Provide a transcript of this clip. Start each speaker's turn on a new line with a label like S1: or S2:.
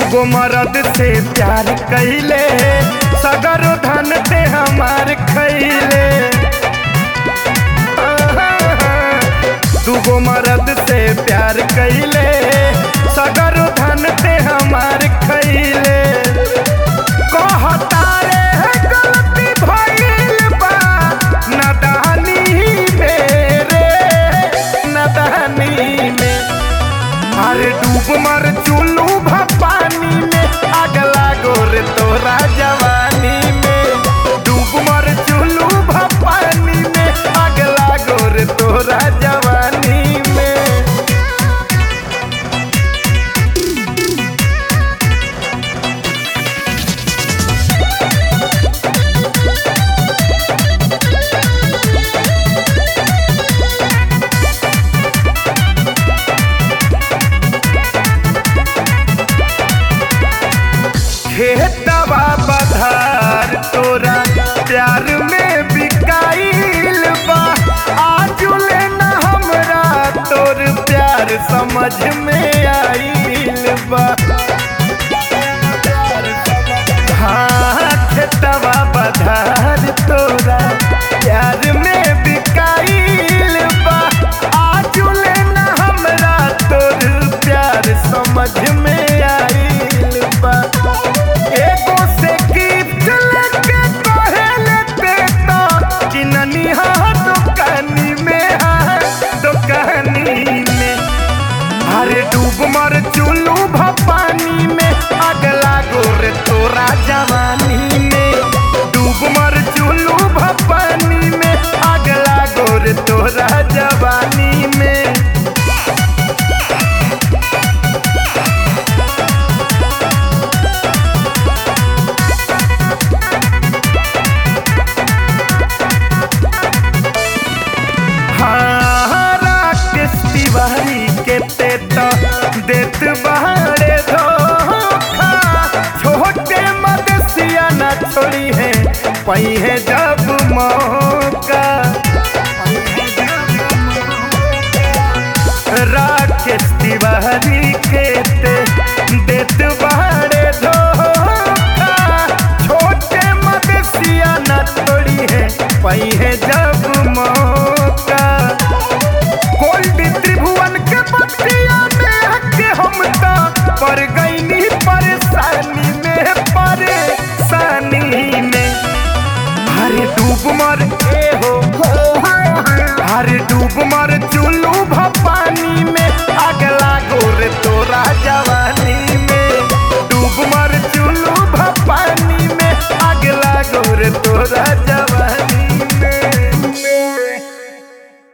S1: दूगो मरद से प्यार कैले सगर धन ते हमार खैले दूगो मरद से प्यार कैले सगर धन ते हमार खैले कहता रे गलती भइल बा नदानी में रे नदानी में अरे डूब मर चुलू पानी में अगला गोर तोरा जवानी में डूब मर चुलू पानी में अगला गोर तोरा जवानी में खेतवा बधार तोरा प्यार में बिकाइल बा आजुले न हमरा तोर प्यार समझ में आइल बा हाँ खेतवा बधार तोरा प्यार में बिकाइल बा आजुले न हमरा तोर प्यार समझ में आइल बा एगो से गिफ्ट लेके कहेले ते तो किननी हा दुकानी में हा दुकानी में अरे डूब मर चुलू पानी में अगला गोर तोरा जवानी में डूब मर चुलू पानी में अगला गोर तोरा जवानी में हाँ राकेश तिवारी के ते तो देत बहारे धोखा छोटे मदसिया न छोड़ी है पई है जब मौका राकेश तिवारी के ते देत बहारे धोखा छोटे मदसिया न छोड़ी है पई है जब मौका गोल्ड त्रिभुवन के बतिया में हक हम तो पर गईनी परेशानी में परेशानी में अरे डूब मर